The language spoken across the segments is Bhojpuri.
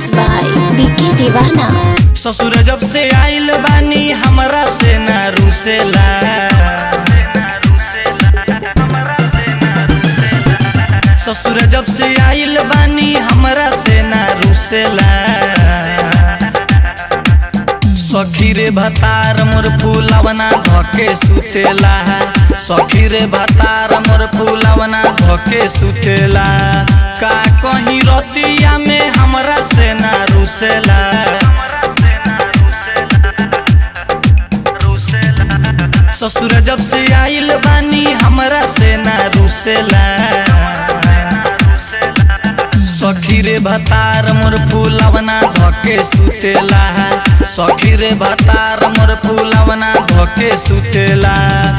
मिक्स बाय बीके दीवाना ससुर जब से आइल बानी हमरा से ना रुसेला ससुर जब से आइल बानी हमरा से ना रुसेला सखी रे भतार मोर फूलवना धके सुतेला सखी रे भतार मोर फूलवना धके सुतेला का कहीं रतिया में हमरा से ना रुसेला ससुर जब से आइल बानी हमरा से ना रुसेला सखी रे भतार मोर फूलवना धके सुतेला सखी रे भतार मोर फूलवना धके सुतेला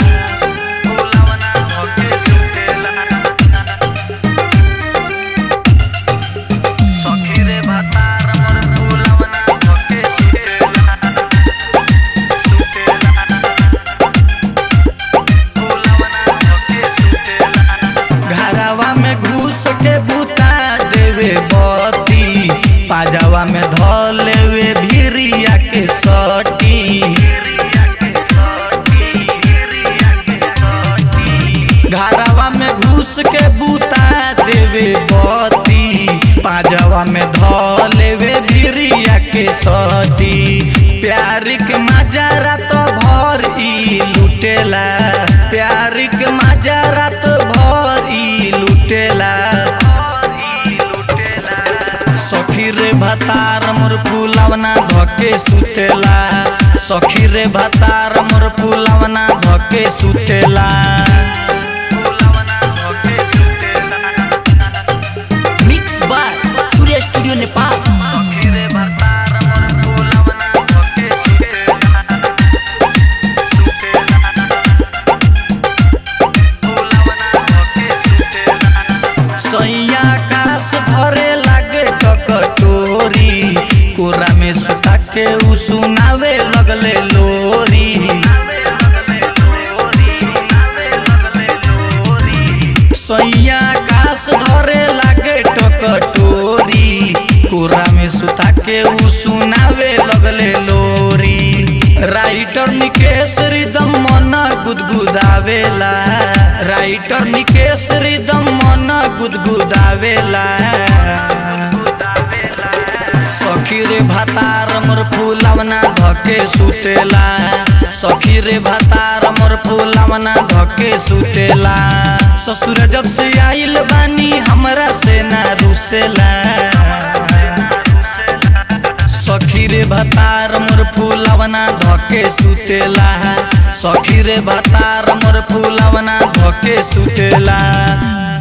सखी रे भतार मोर फूलवना धके सुतेला सुतेला फूलवना धके सुतेला घरवा में घुस के बुता देवे बती पाजावा में ध लेवे भिरिया के सटी घरवा में घुस के बुता देवे बती पाजावा में ध लेवे भिरिया के सटी प्यार के मजारा तो भर ई लुटेला प्यार के मजारा तो भर ई लुटेला सखी रे भतार मोर फूलवना धके सुतेला सखी रे भतार मोर फूलवना धके सुतेला mix by Surya studio Nepal सखी रे भतार मोर फूलवना धके सुतेला सुतेला फूलवना धके सुतेला सैया कास भरे लागे ककटोरी कोरा में सुता के उ सुनावे लगले लोरी सैया कास धरे लागे टकटोरी कोरा में सुता के उ सुनावे लगले लोरी राइटर निकेश रिदम मन गुदगुदावेला राइटर निकेश रिदम मन गुदगुदावेला सखी रे भातार मोर फूलवना धके सुतेला सखी रे भातार मोर फूलवना धके सुतेला ससुर जब से आइल बानी हमरा से ना रुसेला सखी रे भतार मोर फूलवना धके सुतेला सखी रे भतार मोर फूलवना धके सुतेला